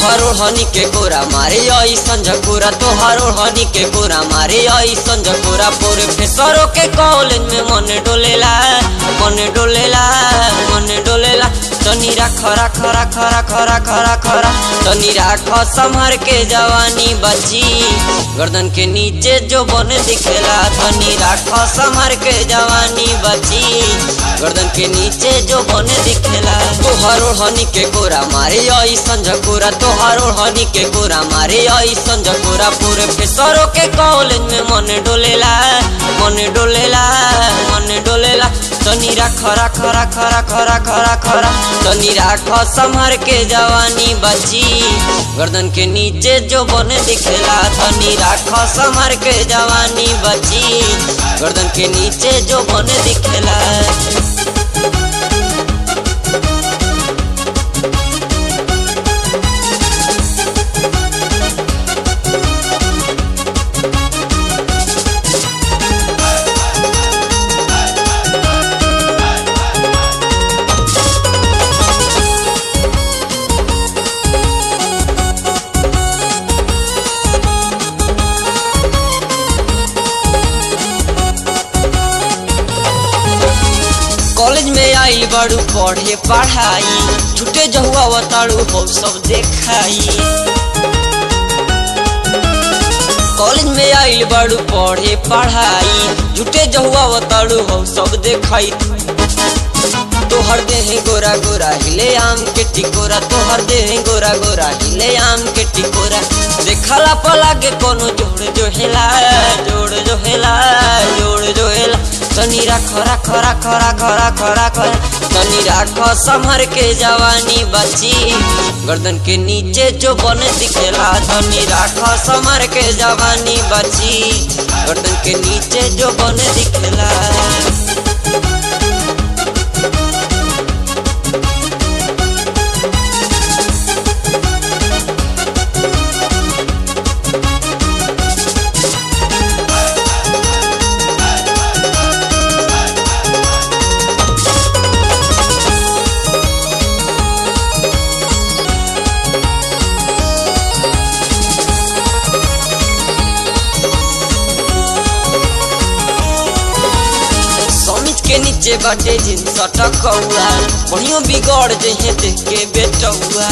तोहरो हनी के कोरा मारे ऐसन झकोरा तोहरो हनी के कोरा मारे ऐसन झकोरा पूरे फेसरो के कॉलेज में मन डोलेला मन डोलेला मन डोलेला तनी राख राख राख राख राख राख राख तनी राख संभर के जवानी बची गर्दन के नीचे जो बन दिखेला तनी राख संभर के जवानी बची गर्दन के नीचे जो बन दिखेला तोहरो हनी के कोरा मारे ऐसन झकोरा तोहरो हनी के कोरा मारे ऐसन झकोरा पूरे फेसरो के कॉलेज में मन डोलेला मन डोलेला मन डोलेला तनी राख राख राख राख राख राख राख तनी राख संभर के जवानी बची गर्दन के नीचे जो बन दिखेला तनी राख संभर के जवानी बची गर्दन के नीचे जो बन दिखेला कॉलेज में आई बड़ू पढ़े पढ़ाई छुटे जहुआ बताड़ू हो सब देखाई कॉलेज में आइल बड़ू पढ़े पढ़ाई झूठे जहुआ बताड़ू हो सब देखाई तोहर देह गोरा गोरा हिले आम के टिकोरा तोहर देह गोरा गोरा हिले आम के टिकोरा देखला पला के कोनो जोड़ जो हेला जोड़ जो हेला जोड़ जो हेला तनी राख राख राख राख राख राख तनी राख संभर के जवानी बची गर्दन के नीचे जो बन दिखेला तनी राख संभर के जवानी बची गर्दन के नीचे जो बन दिखेला समिज के नीचे बाटे जींस टकौआ बढ़ियो बिगड़ जहे देख के बेटौआ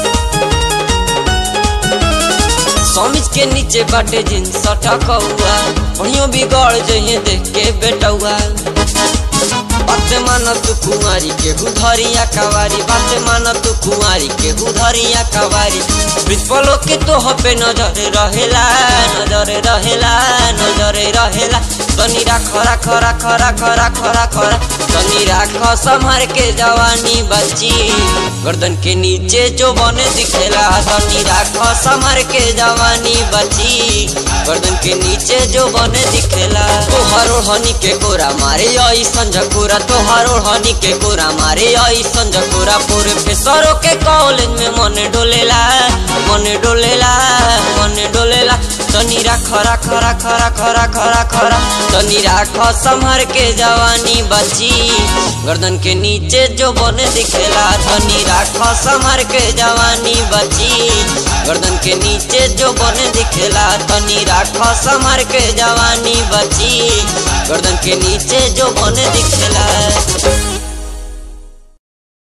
समिज के नीचे बाटे जींस टकौआ बढ़ियो बिगड़ जहे देख के बेटौआ बात मान तू कुंवारी के हुधरिया कवारी बात मान तू कुंवारी के हुधरिया कवारी प्रिंसिपलो के तो पे नजर रहेला नजर रहेला नजर रहेला तनी राख राख राख राख राख राख राख तनी राख संभर के जवानी बची गर्दन के नीचे जो बने दिखेला तनी राख संभर के जवानी बची गर्दन के नीचे जो बने दिखेला तोहरो हनी के कोरा मारे ऐसन झकोरा तोहरो हनी के कोरा मारे ऐसन झकोरा पूरे फेसरो के कॉलेज में मन डोलेला मन डोलेला मन डोलेला तनी राख राख राख राख राख राख राख तनी राख संभर के जवानी बची गर्दन के नीचे जो बन दिखेला तनी राख संभर के जवानी बची गर्दन के नीचे जो बन दिखेला तनी राख संभर के जवानी बची गर्दन के नीचे जो बन दिखेला